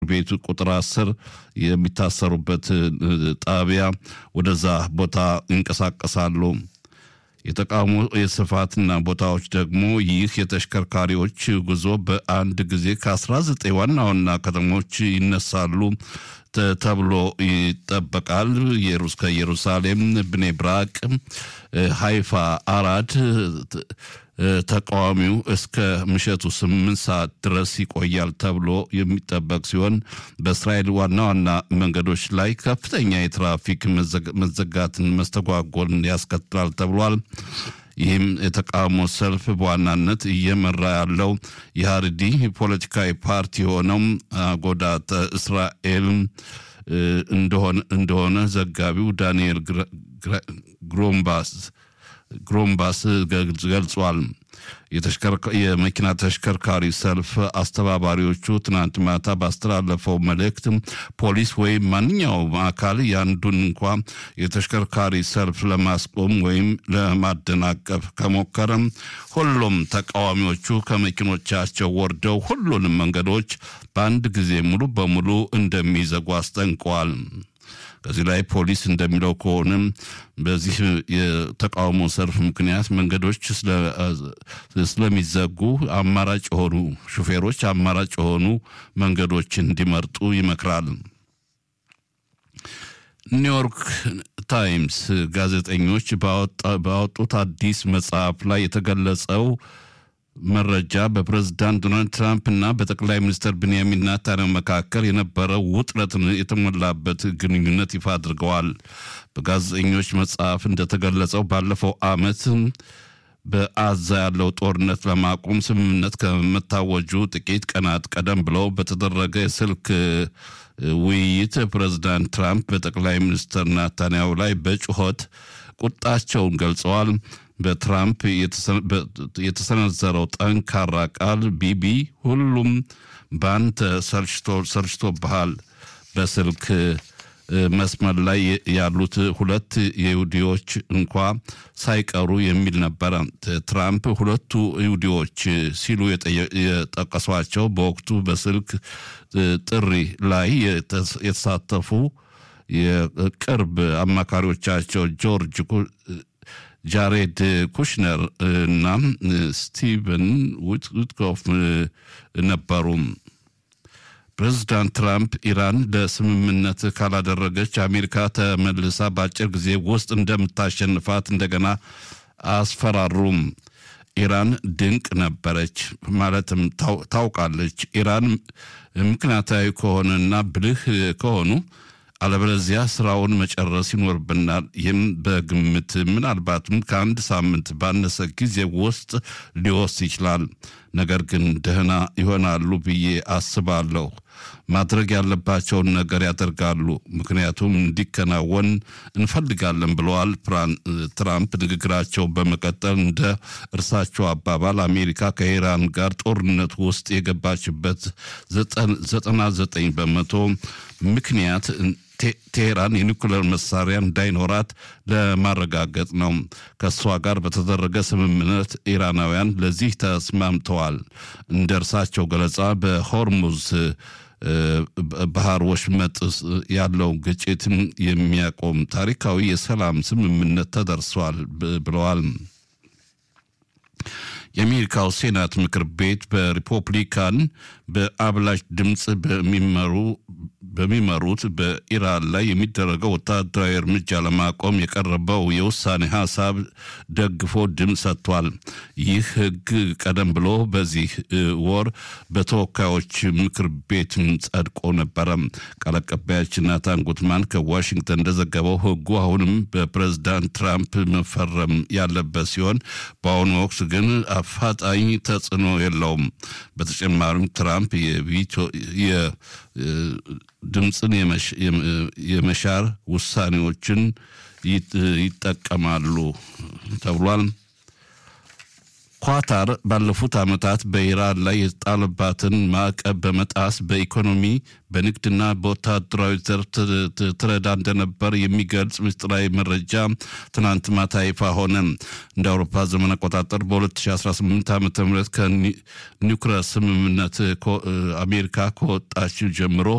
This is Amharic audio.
ቤቱ ቁጥር አስር የሚታሰሩበት ጣቢያ ወደዛ ቦታ ይንቀሳቀሳሉ። የተቃውሞ የስፋትና ቦታዎች ደግሞ ይህ የተሽከርካሪዎች ጉዞ በአንድ ጊዜ ከ19 ዋና ዋና ከተሞች ይነሳሉ ተብሎ ይጠበቃል። ከኢየሩሳሌም፣ ብኔ ብራቅ፣ ሃይፋ፣ አራድ ተቃዋሚው እስከ ምሽቱ ስምንት ሰዓት ድረስ ይቆያል ተብሎ የሚጠበቅ ሲሆን በእስራኤል ዋና ዋና መንገዶች ላይ ከፍተኛ የትራፊክ መዘጋትን መስተጓጎልን ያስከትላል ተብሏል። ይህም የተቃውሞ ሰልፍ በዋናነት እየመራ ያለው የሀርዲ ፖለቲካዊ ፓርቲ የሆነው አጎዳተ እስራኤል እንደሆነ ዘጋቢው ዳንኤል ግሮምባስ ግሮምባስ ገልጿል። የመኪና ተሽከርካሪ ሰልፍ አስተባባሪዎቹ ትናንት ማታ ባስተላለፈው መልእክት ፖሊስ ወይም ማንኛውም አካል ያንዱን እንኳ የተሽከርካሪ ሰልፍ ለማስቆም ወይም ለማደናቀፍ ከሞከረም ሁሉም ተቃዋሚዎቹ ከመኪኖቻቸው ወርደው ሁሉንም መንገዶች በአንድ ጊዜ ሙሉ በሙሉ እንደሚዘጉ አስጠንቀዋል። ከዚህ ላይ ፖሊስ እንደሚለው ከሆነ በዚህ የተቃውሞ ሰልፍ ምክንያት መንገዶች ስለሚዘጉ አማራጭ የሆኑ ሹፌሮች አማራጭ የሆኑ መንገዶችን እንዲመርጡ ይመክራል። ኒውዮርክ ታይምስ ጋዜጠኞች ባወጡት አዲስ መጽሐፍ ላይ የተገለጸው መረጃ በፕሬዝዳንት ዶናልድ ትራምፕ እና በጠቅላይ ሚኒስትር ብንያሚን ኔታንያሁ መካከል የነበረው ውጥረትን የተሞላበት ግንኙነት ይፋ አድርገዋል። በጋዜጠኞች መጽሐፍ እንደተገለጸው ባለፈው ዓመት በአዛ ያለው ጦርነት ለማቆም ስምምነት ከመታወጁ ጥቂት ቀናት ቀደም ብለው በተደረገ የስልክ ውይይት ፕሬዝዳንት ትራምፕ በጠቅላይ ሚኒስትር ኔታንያሁ ላይ በጩኸት ቁጣቸውን ገልጸዋል። በትራምፕ የተሰነዘረው ጠንካራ ቃል ቢቢ ሁሉም በአንተ ሰልችቶብሃል፣ በስልክ መስመር ላይ ያሉት ሁለት ይሁዲዎች እንኳ ሳይቀሩ የሚል ነበረ። ትራምፕ ሁለቱ ይሁዲዎች ሲሉ የጠቀሷቸው በወቅቱ በስልክ ጥሪ ላይ የተሳተፉ የቅርብ አማካሪዎቻቸው ጆርጅ ጃሬድ ኩሽነር እና ስቲቨን ዊትኮፍ ነበሩ። ፕሬዚዳንት ትራምፕ ኢራን ለስምምነት ካላደረገች አሜሪካ ተመልሳ በአጭር ጊዜ ውስጥ እንደምታሸንፋት እንደገና አስፈራሩም። ኢራን ድንቅ ነበረች ማለትም ታውቃለች። ኢራን ምክንያታዊ ከሆነና ብልህ ከሆኑ አለበለዚያ ስራውን መጨረስ ይኖርብናል። ይህም በግምት ምናልባትም ከአንድ ሳምንት ባነሰ ጊዜ ውስጥ ሊወስድ ይችላል። ነገር ግን ደህና ይሆናሉ ብዬ አስባለሁ። ማድረግ ያለባቸውን ነገር ያደርጋሉ፣ ምክንያቱም እንዲከናወን እንፈልጋለን ብለዋል ትራምፕ። ንግግራቸው በመቀጠል እንደ እርሳቸው አባባል አሜሪካ ከኢራን ጋር ጦርነት ውስጥ የገባችበት ዘጠና ዘጠኝ በመቶ ምክንያት ቴሄራን የኒኩሌር መሳሪያ እንዳይኖራት ለማረጋገጥ ነው። ከእሷ ጋር በተደረገ ስምምነት ኢራናውያን ለዚህ ተስማምተዋል። እንደ እርሳቸው ገለጻ በሆርሙዝ ባህር ወሽመጥ ያለው ግጭት የሚያቆም ታሪካዊ የሰላም ስምምነት ተደርሷል ብለዋል። የአሜሪካው ሴናት ምክር ቤት በሪፐብሊካን በአብላጭ ድምፅ በሚመሩ በሚመሩት በኢራን ላይ የሚደረገው ወታደራዊ እርምጃ ለማቆም የቀረበው የውሳኔ ሀሳብ ደግፎ ድምፅ ሰጥቷል። ይህ ሕግ ቀደም ብሎ በዚህ ወር በተወካዮች ምክር ቤት ጸድቆ ነበረ። ቃል አቀባያችን ናታን ጉትማን ከዋሽንግተን እንደዘገበው ሕጉ አሁንም በፕሬዝዳንት ትራምፕ መፈረም ያለበት ሲሆን በአሁኑ ወቅት ግን አፋጣኝ ተጽዕኖ የለውም። በተጨማሪም ትራምፕ ድምፅን የመሻር ውሳኔዎችን ይጠቀማሉ ተብሏል። ኳታር ባለፉት ዓመታት በኢራን ላይ የተጣለባትን ማዕቀብ በመጣስ በኢኮኖሚ በንግድና በወታደራዊ ዘርፍ ትረዳ እንደነበር የሚገልጽ ምስጢራዊ መረጃ ትናንት ማታ ይፋ ሆነ። እንደ አውሮፓ ዘመን አቆጣጠር በ2018 ዓ ም ከኒውክለር ስምምነት አሜሪካ ከወጣች ጀምሮ